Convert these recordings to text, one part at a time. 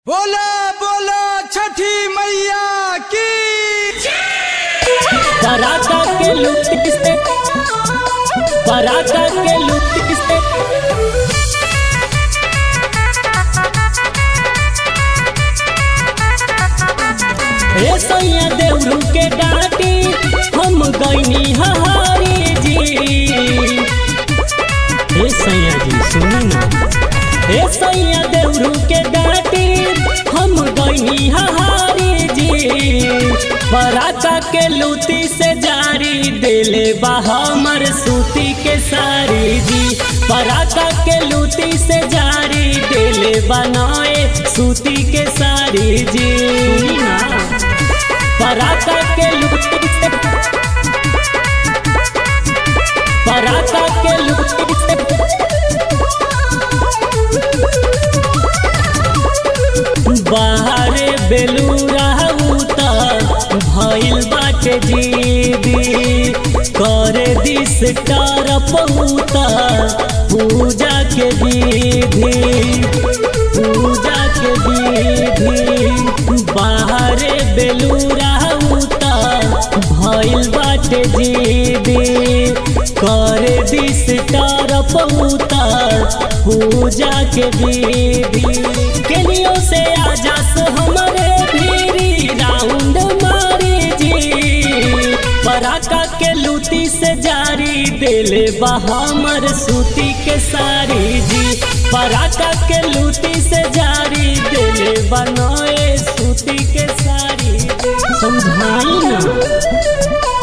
बोला बोला छठी मैया की पराठा के लुट किसने पराठा के लुट किसने रे सैया देवरू के डाटी हम गईनी हहारी जी हे सैया जी सुनी ना हे सैया देवरू के डाटी हम गईनी हहारी जी पराका के लूटी से जारी दिले बा हमर सूती के सारी जी पराका के लूटी से जारी दिले बनाए सूती के सारी जी सुनी ना पराका के लूटी से पराका के लूटी से बाहरे बेलूरा उता भइल बाटे जीदी करे दिस टार पहुता पूजा के विधि पूजा के विधि बाहरे बेलूरा उता भइल बाटे जीदी करे दिस टार पहुता पूजा के विधि केलियो से आजास हमारे भीरी राउंड मारी जी पराका के लूटी से जारी दिले बा हमर सूती के सारी जी पराका के लूटी से जारी दिले बनाए सूती के सारी समझाई ना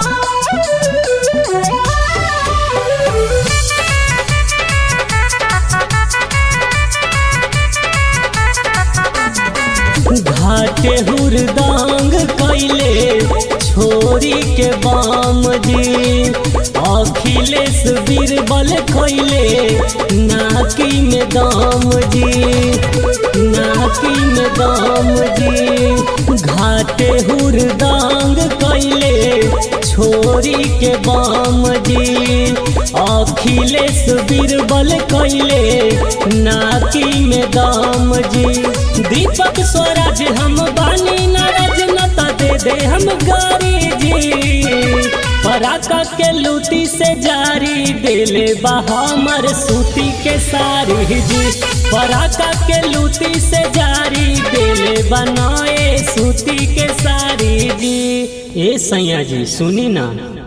घाटे हुरदांग कैले छोरी के बाम जी अखिलेश बीरबल खैले नाकी में दाम जी नाकी में दाम जी घाटे हुरदांग कैले छोरी के बाम जी अखिलेश बीरबल कैले नाकी में दाम जी दीपक स्वराज हम बानी नाराज नता दे दे हम गारी जी पराका के लूटी से जारी दिले बा हमर सूती के सारी जी पराका के लूटी से जारी दिले बनाए सूती के सारी जी ए सैया जी सुनी ना